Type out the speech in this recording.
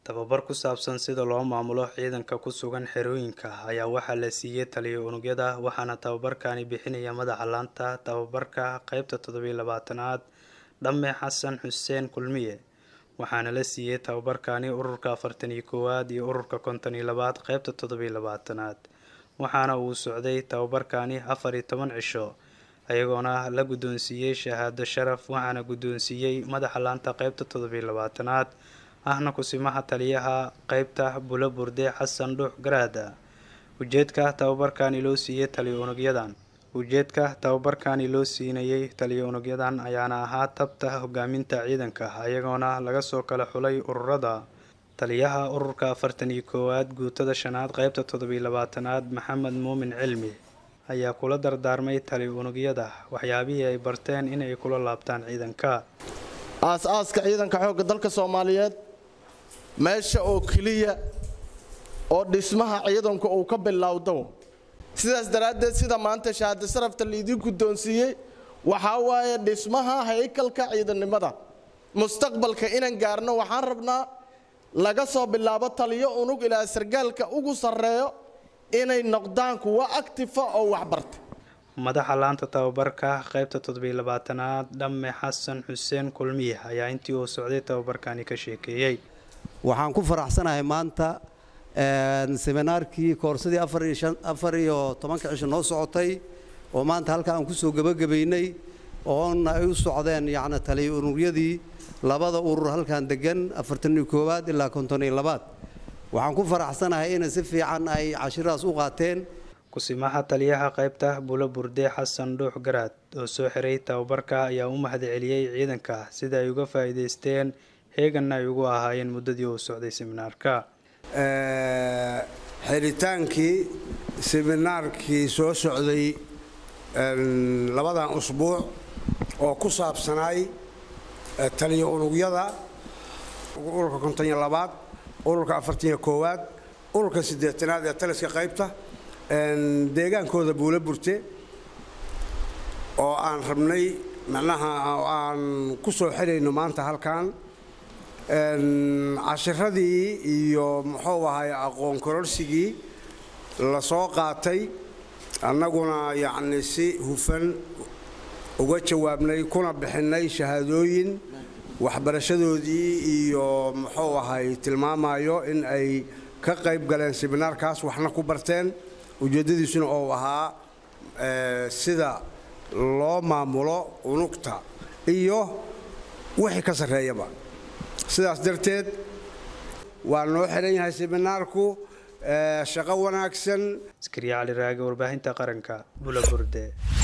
tababar ku saabsan sida loo maamulo ciidanka ku sugan xerooyinka ayaa waxaa la siiyey taliya unugyada waxaana tababarkani bixinaya madaxa laanta tababarka qeybta toddobiyo labaatanaad dhamme xasan xuseen kulmiye waxaana la siiyey tababarkani ururka afartan iyo koowaad iyo ururka konton iyo labaad qeybta toddobiyo labaatanaad waxaana uu socday tababarkani afar iyo toban cisho ayagoona la guddoonsiiyey shahaado sharaf waxaana guddoonsiiyey madaxa laanta qeybta toddobiyo labaatanaad ahna kusimaha taliyaha qeybta bulo burde xasan dhuux garaada ujeedka tababarkani loo siiyey taliya unugyadan ujeedka tababarkani loo siinayay taliya unugyadan ayaana ahaa tabta hogaaminta ciidanka ayagoona laga soo kala xulay ururada taliyaha ururka afartan iyo koowaad guutada shanaad qeybta toddobiyo labaatanaad maxamed muumin cilmi ayaa kula dardaarmay taliya unugyada waxyaabihii ay barteen inay kula laabtaan ciidanka aas-aaska ciidanka xoogga dalka soomaaliyeed meesha oo keliya oo dhismaha ciidanku uu ka bilowdo sidaas daraaddeed sida maanta shahaado sarafta laidin guddoonsiiyey waxaa waaye dhismaha haykalka ciidannimada mustaqbalka inaan gaarno waxaan rabnaa laga soo bilaabo taliyo unug ilaa sargaalka ugu sarreeyo inay noqdaan kuwo actifa oo waxbarta madaxa laanta tababarka qeybta toddobiyo labaatanaad dhamme xasan xuseen kulmiye ayaa intii uu socday tababarkani ka sheekeeyey waxaan ku faraxsanahay maanta seminaarkii koorsadii afar iyo tobanka cisho noo socotay oo maanta halka aan kusoo gebagabaynay oona ay u socdeen yacni taliya ururyadii labada urur halkan degan afartan iyo koowaad ilaa konton iyo labaad waxaan ku faraxsanahay inay si fiican ay cashiradaas u qaateen kusimaha taliyaha qeybta bulo burde xasan dhuux garaad oo soo xiray tababarka ayaa u mahad celiyey ciidanka sida ay uga faa'iidaysteen heeganna ay ugu ahaayeen muddadii uu socday seminaarka xidhitaankii seminaarkii soo socday labadan usbuuc oo ku saabsanaay taliya unugyada ururka konton-iyo labaad ururka afartaniyo koowaad ururka siddeetanaad ee taliska qaybta deegaankooda buula burte oo aan rabnay macnaha aan ku soo xirayno maanta halkan cashiradii iyo muxuu ahay aqoon kororsigii la soo qaatay annaguna yacni si hufan uga jawaabnay kuna bixinnay shahaadooyin waxbarashadoodii iyo muxuu ahay tilmaamayo in ay ka qayb galeen seminaarkaas waxna ku barteen ujeeddadiisuna oo ahaa sida loo maamulo unugta iyo wixii ka sarreeyaba sidaas darteed waa noo xihan yahay seminaarku shaqo wanaagsan askariya cali raage warbaahinta qaranka bula burde